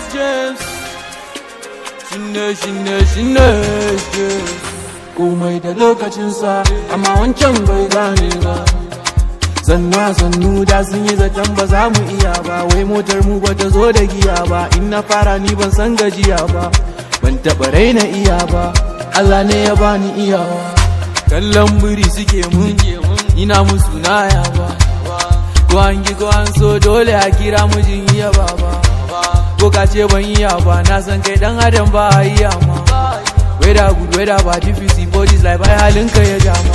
James Shine shine shine James Komai da lokacinsa amma wancan bai gane ba Sannu sannu da sun yi zaton ba za mu iya ba Wai motar mu ba ta zo da giya ba In na fara ni ban san gajiya ba Ban taɓa raina iya ba Allah ne ya bani iyawa Kallon biri suke mun Ina musu naya ba Ko an gi ko an so dole a kira mijin iya baba Ko ka ce ban iya ba na san kai dan adam ba a iya ma Weda good weda ba difficult for this life ai halinka ya jama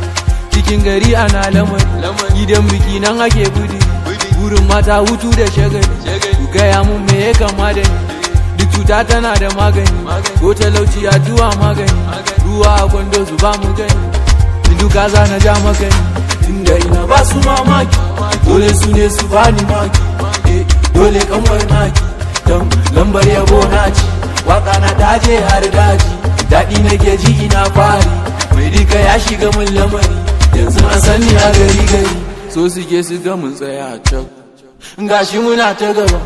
Cikin gari ana lamari Gidan biki nan ake budi Wurin mata hutu da shagali Ku gaya mun me ya kama da ni Duk cuta tana da magani Ko talauci addu'a magani Ruwa a kwando su ba mu gani Duka za na ja makani Tunda ina ba su mamaki Dole su ne su bani maki Eh, Dole kanwar naki Don lambar yabo na ci Waka na daje har daji Daɗi nake ji ina fari Mai rika ya shiga mun lamari Yanzu an sani a gari gari So suke su ga mun tsaya a can Gashi muna ta gaba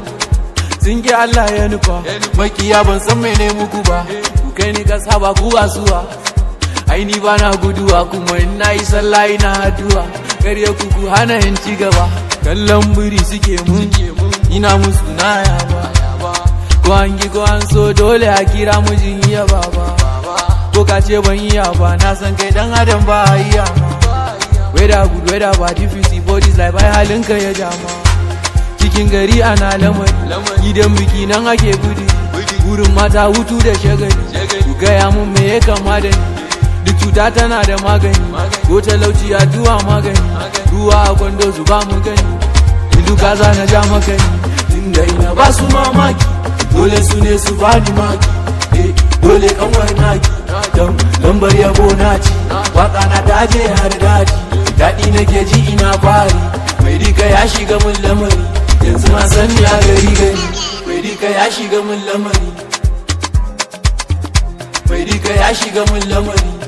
sun ki Allah ya nufa makiya ban san mene muku ba ku kai ni kasa ba ku wasuwa ai ni ba na guduwa kuma in na yi sallah ina addu'a karya ku ku hana in ci gaba kallon biri suke mun ina musu naya ba ko an gi ko an so dole a kira mijin iya baba ko ka ce ban iya ba na san kai dan adam ba a iya ma weda good weda ba difficult for this life ai halinka ya jama cikin gari ana lamari gidan biki nan ake gudi wurin mata hutu da shagali ku gaya mun me ya kama da ni duk cuta tana da magani ko talauci addu'a magani ruwa a kwando su ba mu gani duka za na ja makani tunda ina ba su mamaki dole su ne su bani maki eh, dole kanwar naki don lambar yabo na ci waka na daje har daji daɗi nake ji ina fari mai rika ya shiga mun lamari yanzu ma sani a gari gari mai rika ya shiga mun lamari mai rika ya shiga mun lamari